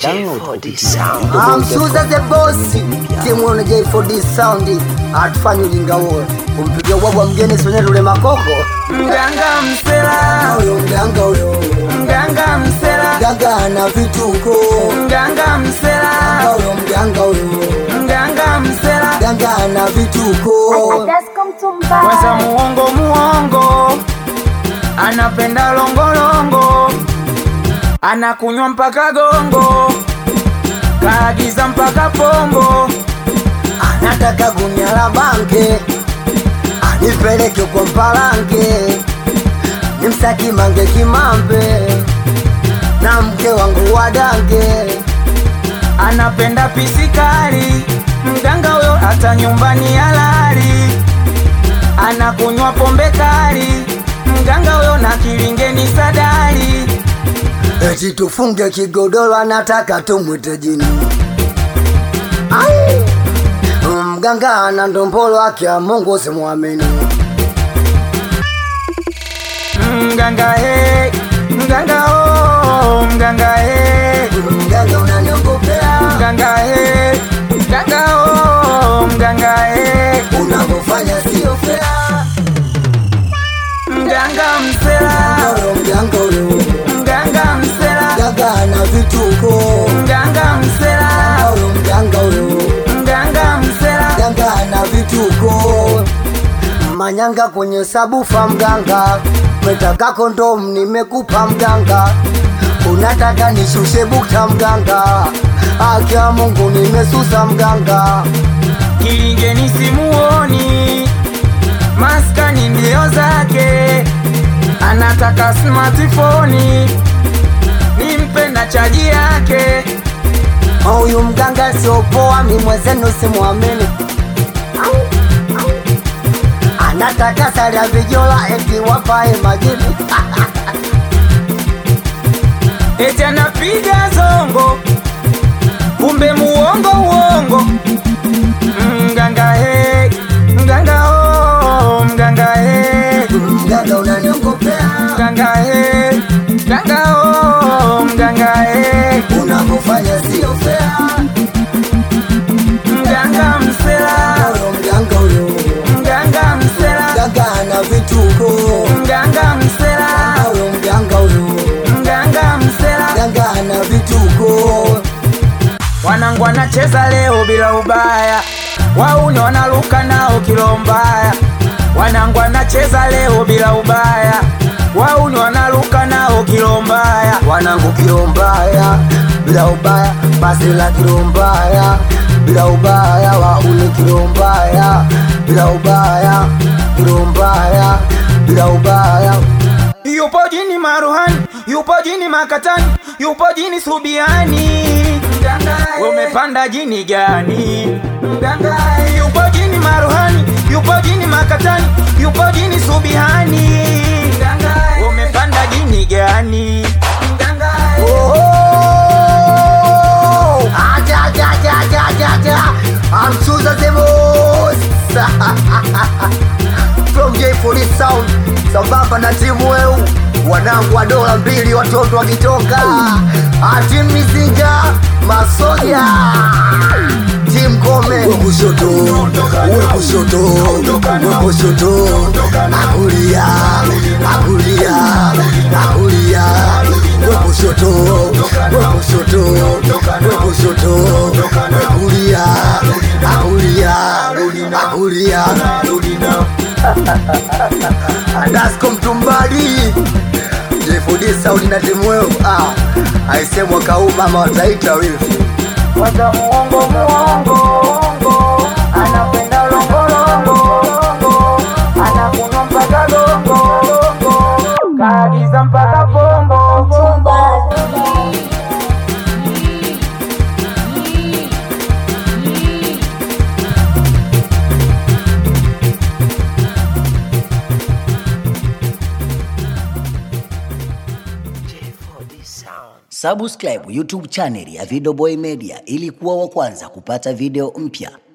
Download Amsuza the boss timu na J4D sound atufanye ujinga huo kumpigia ubwabwa mgeni sonye tule makoko Mganga msela, huyo mganga huyo mganga msela, mganga ana vituko mganga msela, huyo mganga huyo mganga msela, mganga ana vituko weza muongo muongo, anapenda longolongo, anakunywa mpaka gongo, kaagiza mpaka pombo, anataka gunia la banke anipeleke kwa mpalanke nimsaki mange kimambe na mke wangu wadange anapenda pisikali, mganga huyo hata nyumbani halali, anakunywa pombe kali, mganga huyo na kilingeni sadali, eti tufunge kigodoro anataka tumwite jini Ai! mganga ana ndombolo ake ya mungu simwamini mganga he, mganga oh, mganga he, mganga unaniogopea mganga he, mganga oh, mganga he, unavyofanya sio fea mganga msela, Huyo mganga huyo mganga msela, mganga ana vituko mganga msela, Huyo mganga huyo mganga msela. mganga ana vituko manyanga kwenye sabufa mganga metaka kondom nimekupa mganga unataka nishushe bukta mganga akia mungu nimesusa mganga kilingeni simuoni, maskani ndio zake, anataka smartphone, nimpe na chaji yake, huyu mganga siopoa mimwezenu simwamini anataka sari ya vijola eti wapae majini eti anapiga zongo, kumbe muongo uongo. Mganga he, mganga oh, mganga he, mganga unaniogopea mganga he, mganga oh, mganga he, unavyofanya sio fea mganga msela, huyo mganga huyo mganga msela. mganga ana vituko mganga msela huyo mganga huyo mganga msela mganga ana vituko wanangu wanacheza leo bila ubaya wauni wanaluka nao kilo mbaya wanangu wanacheza leo bila ubaya wauni wanaluka nao kilo mbaya wanangu kilo mbaya bila ubaya basi la kilo mbaya bila ubaya waule kilo mbaya bila ubaya kilo mbaya bila ubaya yupo jini maruhani yupo jini makatani yupo jini subiani umepanda jini gani yupo jini maruhani yupo jini makatani yupo jini subihani umepanda jini gani Oh! Aja, aja, aja, aja, aja, aja. I'm Susan the Boss. From J40 Sound sambamba na timu weu wanangu wa dola mbili watoto wakitoka ati mizinga masoja tim kome we kushoto we kushoto we kushoto akulia akulia akulia we kushoto we kushoto we kushoto we kulia akulia akulia Adasko mtumbadi Jefudi Saudi na timu weu ah, aise mwaka huu mama wataita wifi Waza muongo muongo anapenda longolongo anakunywa mpaka gongo kaagiza mpaka pombo Subscribe YouTube channel ya Video Boy Media ili kuwa wa kwanza kupata video mpya.